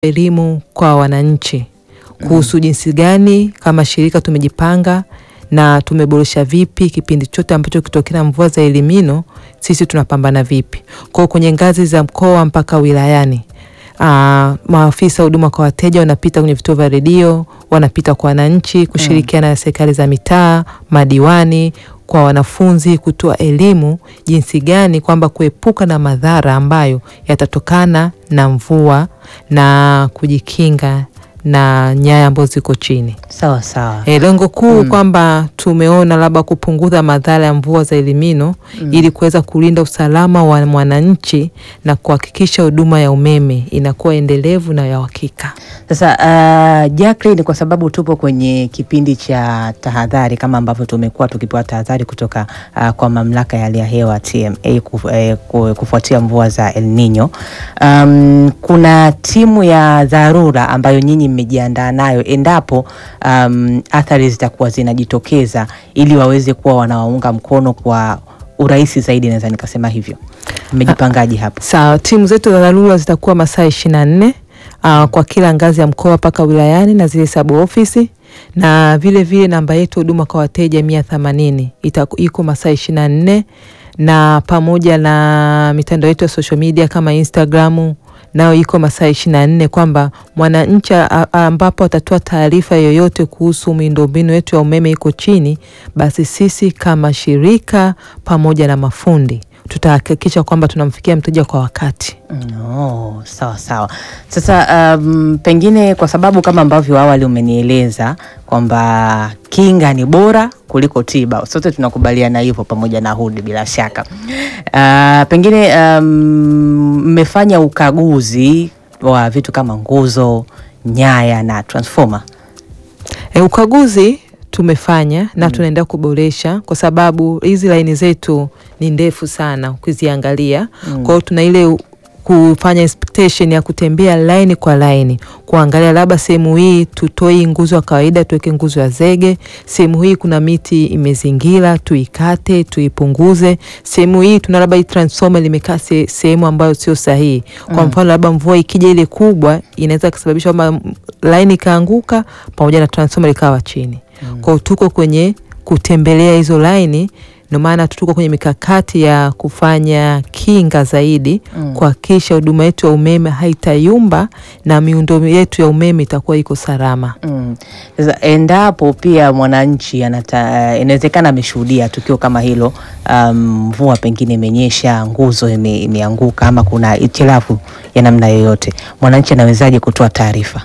elimu kwa wananchi kuhusu jinsi gani kama shirika tumejipanga na tumeboresha vipi kipindi chote ambacho kitokea mvua za elimino, sisi tunapambana vipi. Kwa hiyo kwenye ngazi za mkoa mpaka wilayani, aa, maafisa huduma kwa wateja wanapita kwenye vituo vya redio, wanapita kwa wananchi kushirikiana na serikali za mitaa, madiwani kwa wanafunzi kutoa elimu jinsi gani kwamba kuepuka na madhara ambayo yatatokana na mvua na kujikinga na nyaya ambazo ziko chini. Sawa sawa. E, lengo kuu kwamba tumeona labda kupunguza madhara ya mvua za elimino ili kuweza kulinda usalama wa mwananchi na kuhakikisha huduma ya umeme inakuwa endelevu na ya uhakika. Sasa uh, Jacqueline, kwa sababu tupo kwenye kipindi cha tahadhari kama ambavyo tumekuwa tukipewa tahadhari kutoka uh, kwa mamlaka ya hali ya hewa TMA kuf, eh, ku- kufuatia mvua za El Nino. Um, kuna timu ya dharura ambayo nyinyi mmejiandaa nayo endapo um, athari zitakuwa zinajitokeza ili waweze kuwa wanawaunga mkono kwa urahisi zaidi, naweza nikasema hivyo. Mmejipangaje hapo? Sawa, timu zetu za dharura zitakuwa masaa ishirini na nne uh, kwa kila ngazi ya mkoa mpaka wilayani na zile sub ofisi na vile vile namba yetu huduma kwa wateja mia themanini iko masaa ishirini na nne na pamoja na mitandao yetu ya social media kama Instagramu nayo iko masaa ishirini na nne kwamba mwananchi a- a- ambapo atatoa taarifa yoyote kuhusu miundombinu yetu ya umeme iko chini, basi sisi kama shirika pamoja na mafundi tutahakikisha kwamba tunamfikia mteja kwa wakati. No, sawa sawa. Sasa um, pengine kwa sababu kama ambavyo awali umenieleza kwamba kinga ni bora kuliko tiba, sote tunakubaliana hivyo, pamoja na Hudi bila shaka. Uh, pengine um, mmefanya ukaguzi wa vitu kama nguzo, nyaya na transformer. E, ukaguzi tumefanya na tunaendelea kuboresha kwa sababu hizi laini zetu ni ndefu sana ukiziangalia. Kwa hiyo tuna ile u- kufanya inspection ya kutembea laini kwa laini, kuangalia labda sehemu hii tutoe hii nguzo ya kawaida tuweke nguzo ya zege, sehemu hii kuna miti imezingira tuikate, tuipunguze, sehemu hii tuna labda hii transformer limekaa se- sehemu ambayo sio sahihi. Kwa mfano labda mvua ikija ile kubwa inaweza kusababisha kwamba laini ikaanguka pamoja na transformer ikawa chini. Kwa hiyo tuko kwenye kutembelea hizo laini, ndio maana tuko kwenye mikakati ya kufanya kinga zaidi kuhakikisha huduma yetu ya umeme haitayumba na miundo yetu ya umeme itakuwa iko salama. Mm. Sasa endapo pia mwananchi anata, inawezekana ameshuhudia tukio kama hilo, um, mvua pengine imenyesha, nguzo ime, imeanguka ama kuna itilafu ya namna yoyote, mwananchi anawezaje kutoa taarifa?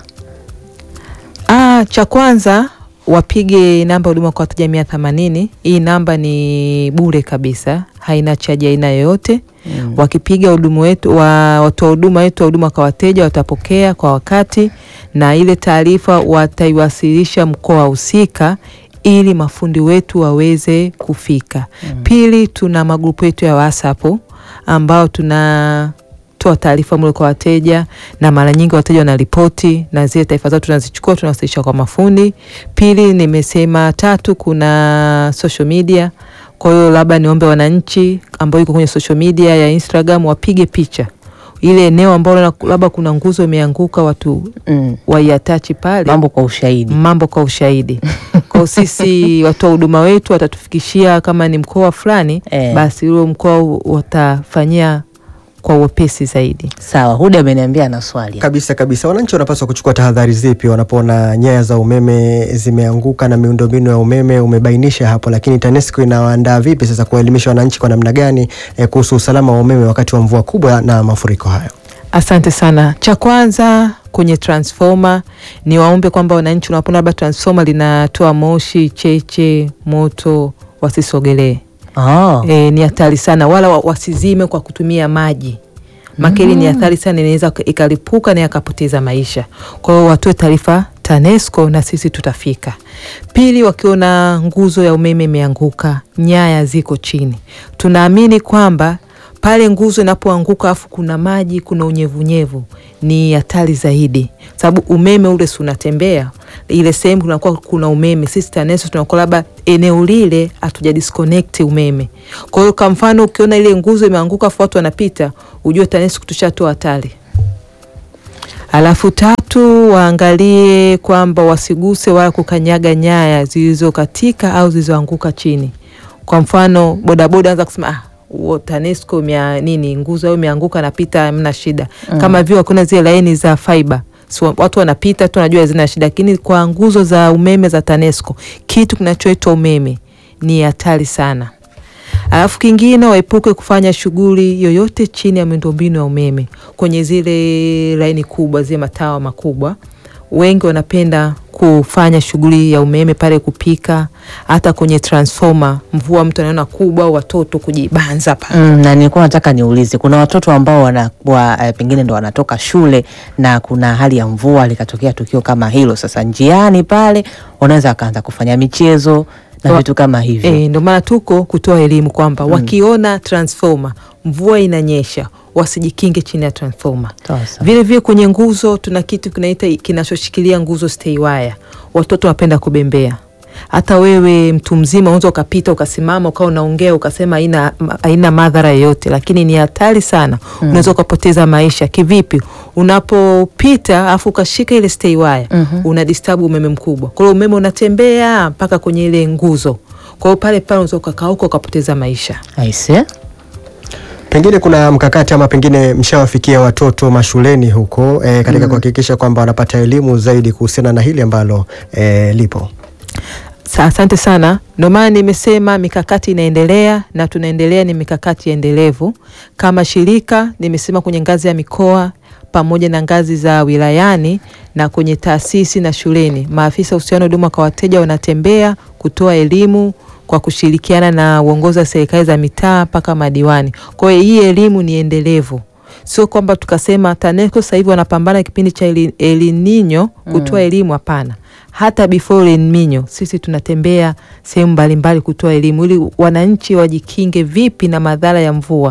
Ah, cha kwanza wapige namba huduma kwa wateja mia themanini. Hii namba ni bure kabisa, haina chaji aina yoyote. Wakipiga hudumu wetu wa watoa huduma wetu wa huduma kwa wateja watapokea kwa wakati, na ile taarifa wataiwasilisha mkoa husika ili mafundi wetu waweze kufika. Pili, tuna magrupu yetu ya WhatsApp ambao tuna toa taarifa mle kwa wateja na mara nyingi wateja wanaripoti na zile taarifa zao tunazichukua tunawasilisha kwa mafundi. Pili nimesema, tatu kuna social media. Kwa hiyo labda niombe wananchi ambao iko kwenye social media ya Instagram wapige picha ile eneo ambalo labda kuna nguzo imeanguka, watu Mm. waiatachi pale Mambo kwa ushahidi. mambo kwa ushahidi. Kwa hiyo sisi watoa huduma wetu watatufikishia kama ni mkoa fulani Eh. basi huo mkoa watafanyia kwa uwepesi zaidi. Sawa, Huda ameniambia ana swali. Kabisa kabisa. Wananchi wanapaswa kuchukua tahadhari zipi wanapoona nyaya za umeme zimeanguka na miundombinu ya umeme umebainisha hapo, lakini TANESCO inawaandaa vipi sasa kuwaelimisha wananchi kwa namna gani eh, kuhusu usalama wa umeme wakati wa mvua kubwa na mafuriko hayo? Asante sana. Cha kwanza kwenye transformer ni waombe kwamba wananchi wanapoona labda transformer linatoa moshi, cheche, moto wasisogelee. Oh. E, ni hatari sana, wala wa- wasizime kwa kutumia maji makeli ni hatari sana, inaweza ikalipuka na yakapoteza maisha. Kwa hiyo watoe taarifa TANESCO na sisi tutafika. Pili, wakiona nguzo ya umeme imeanguka, nyaya ziko chini, tunaamini kwamba pale nguzo inapoanguka afu kuna maji, kuna unyevunyevu, ni hatari zaidi, sababu umeme ule si unatembea ile sehemu kunakuwa kuna umeme. Sisi TANESCO tunakuwa labda eneo lile hatuja disconnect umeme. Kwa hiyo kwa mfano ukiona ile nguzo imeanguka afu watu wanapita, ujue TANESCO tushatoa hatari. Alafu tatu, waangalie kwamba wasiguse wala kukanyaga nyaya zilizokatika au zilizoanguka chini. Kwa mfano bodaboda anza kusema ah, huo TANESCO mia nini nguzo au imeanguka napita, hamna shida. Kama vile kuna zile laini za fiber so, watu wanapita tu wanajua zina shida, lakini kwa nguzo za umeme za TANESCO kitu kinachoitwa umeme ni hatari sana. Alafu kingine waepuke kufanya shughuli yoyote chini ya miundombinu ya umeme kwenye zile laini kubwa, zile matawa makubwa. Wengi wanapenda kufanya shughuli ya umeme pale, kupika, hata kwenye transformer. Mvua mtu anaona kubwa, watoto kujibanza pale. Mm, na nilikuwa nataka niulize, kuna watoto ambao wanakuwa eh, pengine ndo wanatoka shule na kuna hali ya mvua, likatokea tukio kama hilo. Sasa njiani pale wanaweza wakaanza kufanya michezo na Wa- vitu kama hivyo. E, ndio maana tuko kutoa elimu kwamba wakiona transformer mvua inanyesha wasijikinge chini ya transformer. Sawa sawa. Vile vile kwenye nguzo tuna kitu kinaita kinachoshikilia nguzo stay wire. Watoto wanapenda kubembea. Hata wewe mtu mzima unaweza ukapita ukasimama ukawa unaongea ukasema haina haina madhara yoyote, lakini ni hatari sana. Unaweza ukapoteza maisha. Kivipi? Unapopita afu ukashika ile stay wire, una disturb umeme mkubwa. Kwa hiyo umeme unatembea mpaka kwenye ile nguzo. Kwa hiyo pale pale unaweza ukakauka ukapoteza maisha. Aise. Pengine kuna mkakati ama pengine mshawafikia watoto mashuleni huko eh, katika kuhakikisha kwamba wanapata elimu zaidi kuhusiana na hili ambalo eh, lipo. Sa- Asante sana. Ndio maana nimesema mikakati inaendelea na tunaendelea, ni mikakati endelevu kama shirika. Nimesema kwenye ngazi ya mikoa pamoja na ngazi za wilayani na kwenye taasisi na shuleni, maafisa uhusiano huduma kwa wateja wanatembea kutoa elimu kwa kushirikiana na uongozi wa serikali za mitaa mpaka madiwani. Kwa hiyo hii elimu ni endelevu, sio kwamba tukasema TANESCO sasa hivi wanapambana kipindi cha El El Nino kutoa elimu. Hapana, hata before El Nino sisi tunatembea sehemu mbalimbali kutoa elimu ili wananchi wajikinge vipi na madhara ya mvua.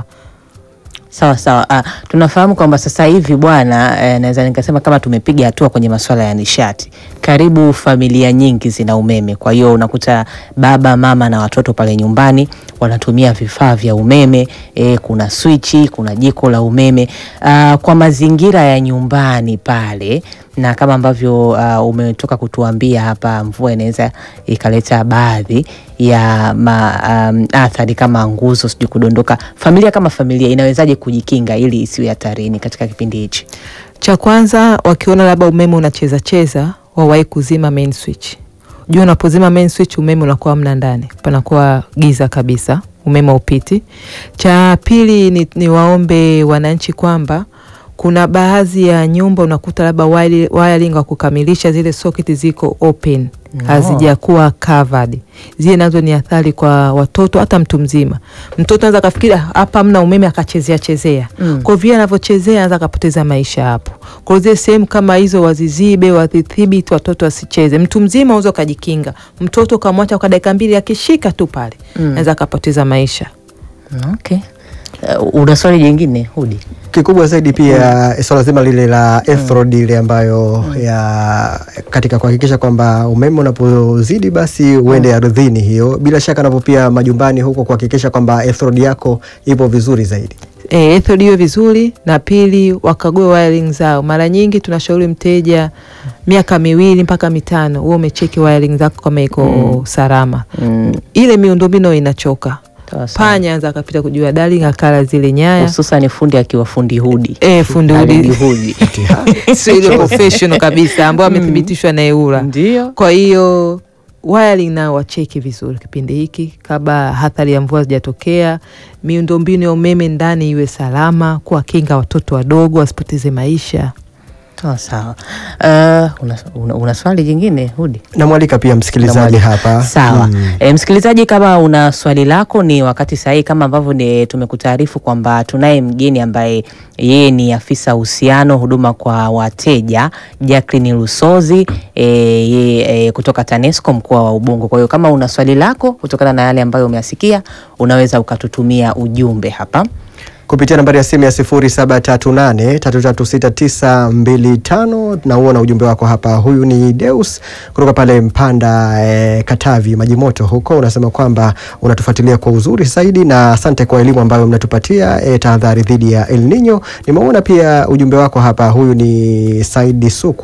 Sawa sawa. Ah, tunafahamu kwamba sasa hivi bwana, eh, naweza nikasema kama tumepiga hatua kwenye masuala ya nishati. Karibu familia nyingi zina umeme, kwa hiyo unakuta baba mama na watoto pale nyumbani wanatumia vifaa vya umeme. Eh, kuna swichi, kuna jiko la umeme. Ah, kwa mazingira ya nyumbani pale na kama ambavyo uh, umetoka kutuambia hapa, mvua inaweza ikaleta baadhi ya ma, um, athari kama nguzo sijui kudondoka. Familia kama familia inawezaje kujikinga ili isiwe hatarini katika kipindi hichi? Cha kwanza wakiona labda umeme unacheza cheza, wawahi kuzima main switch. Jua unapozima main switch umeme unakuwa mna ndani, panakuwa giza kabisa, umeme upiti. Cha pili ni, ni waombe wananchi kwamba kuna baadhi ya nyumba unakuta labda wire- wiring wa kukamilisha zile socket ziko open hazijakuwa covered. Zile nazo ni athari kwa watoto, hata mtu mzima. Mtoto anaweza kafikiri "Ah, hapa mna umeme akachezea chezea Mm. kwa vile anavyochezea anaweza akapoteza maisha hapo. Kwa hiyo zile sehemu kama hizo wazizibe, wadhibiti watoto wasicheze. Mtu mzima unaweza ukajikinga, mtoto ukamwacha kwa dakika mbili, akishika tu pale anaweza akapoteza maisha. Okay. Uh, una swali jingine Hudi? Kikubwa zaidi pia swala zima lile la earth ile ambayo ya katika kuhakikisha kwamba umeme unapozidi basi uende ardhini, hiyo bila shaka, napo pia majumbani huko kuhakikisha kwamba earth yako ipo vizuri zaidi. E, ethod iwe vizuri, na pili wakague wiring zao. Mara nyingi tunashauri mteja miaka miwili mpaka mitano huo umecheki wiring zako kama iko salama. Mm. Ile miundombinu inachoka, Sawa sawa. panya anza akapita kujua darling akala zile nyaya Hususan fundi akiwa fundi Hudi. e, fundi Alidi udi Hudi. sio ile professional kabisa ambao amethibitishwa na EWURA. Ndio. Kwa hiyo wiring nao wacheki vizuri kipindi hiki kabla hathari ya mvua zijatokea. Miundombinu ya umeme ndani iwe salama, kuwakinga watoto wadogo wasipoteze maisha. Sawa sawa. Uh, una, una, una swali jingine Hudi? Namwalika pia msikilizaji hapa. Sawa. Mm. E, msikilizaji, kama una swali lako ni wakati sahihi, kama ambavyo ni tumekutaarifu kwamba tunaye mgeni ambaye yeye ni afisa uhusiano huduma kwa wateja Jacqueline Lusozi e, yeye e, kutoka TANESCO mkoa wa Ubungo. Kwa hiyo kama una swali lako kutokana na yale ambayo umeyasikia, unaweza ukatutumia ujumbe hapa. kupitia nambari ya simu ya 0738336925 na uona ujumbe wako hapa. Huyu ni Deus kutoka pale Mpanda eh, Katavi maji moto huko, unasema kwamba unatufuatilia kwa uzuri zaidi na asante kwa elimu ambayo mnatupatia eh, tahadhari dhidi ya El Nino. Nimeona pia ujumbe wako hapa. Huyu ni Saidi Suku